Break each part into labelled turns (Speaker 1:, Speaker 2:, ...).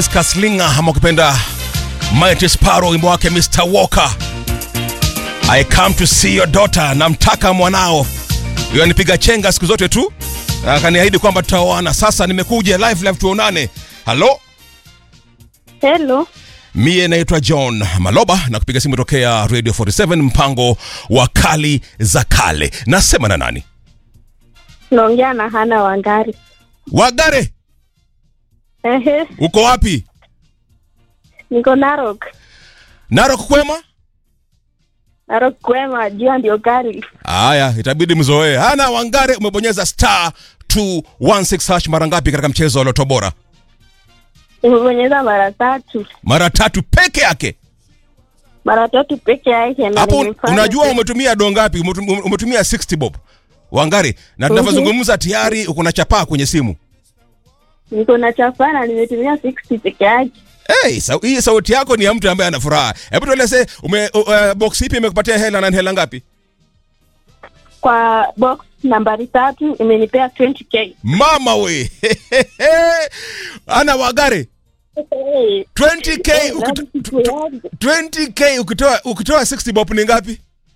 Speaker 1: Kaslinga ama ukipenda Mighty Sparrow, wimbo wake Mr Walker. I come to see your daughter, namtaka mwanao. Hiyo anipiga chenga siku zote tu, akaniahidi kwamba tutaoana. Sasa nimekuja live live, tuonane. Halo,
Speaker 2: Hello.
Speaker 1: mie naitwa John Maloba na kupiga simu tokea Radio 47 mpango wa kali za kale. Nasema na nani?
Speaker 2: Naongea na Hana Wangari.
Speaker 1: Wagare,
Speaker 2: Ehe,
Speaker 1: uko wapi?
Speaker 2: niko Narok.
Speaker 1: Narok kwema?
Speaker 2: Narok kwema, jua ndio gari.
Speaker 1: Haya, itabidi mzoee. Hana Wangare, umebonyeza star 216 hash mara ngapi katika mchezo wa Loto Bora?
Speaker 2: Nimebonyeza mara tatu,
Speaker 1: Mara tatu peke yake.
Speaker 2: mara tatu peke yake. na
Speaker 1: Hapo
Speaker 2: nimefanya
Speaker 1: unajua
Speaker 2: pesa.
Speaker 1: umetumia do ngapi? Umetum- Umetumia 60 bob. Wangari, na tunavyozungumza tayari uko na chapaa kwenye simu.
Speaker 2: Niko na chapana, nimetumia 60 peke yake.
Speaker 1: Hey, sa hii sauti yako ni ya mtu ambaye ana furaha. Hebu tueleze ume uh, uh, box ipi imekupatia hela na ni hela ngapi?
Speaker 2: Kwa box nambari tatu imenipea 20k.
Speaker 1: Mama we. Ana Wagare,
Speaker 2: Hey,
Speaker 1: 20k
Speaker 2: hey,
Speaker 1: ukito-
Speaker 2: nani siku yangu?
Speaker 1: 20k ukitoa ukitoa 60 bob ni ngapi?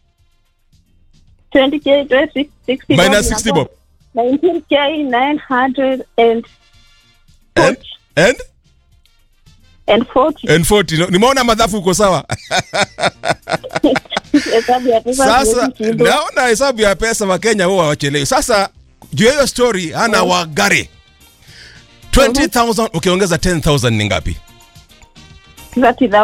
Speaker 2: 20k, 20, 60
Speaker 1: Minus 60 bob.
Speaker 2: 19k 900 and
Speaker 1: And, and
Speaker 2: and 40.
Speaker 1: and 40. No, Nimeona madhafu uko sawa.
Speaker 2: Hesabu ya pesa
Speaker 1: Sasa
Speaker 2: siwezi shindwa.
Speaker 1: naona hesabu ya pesa wa Kenya huwa hawachelewi. Sasa juu ya hiyo story hana Wagare 20,000 ukiongeza 10,000 ni ngapi?
Speaker 2: 30,000.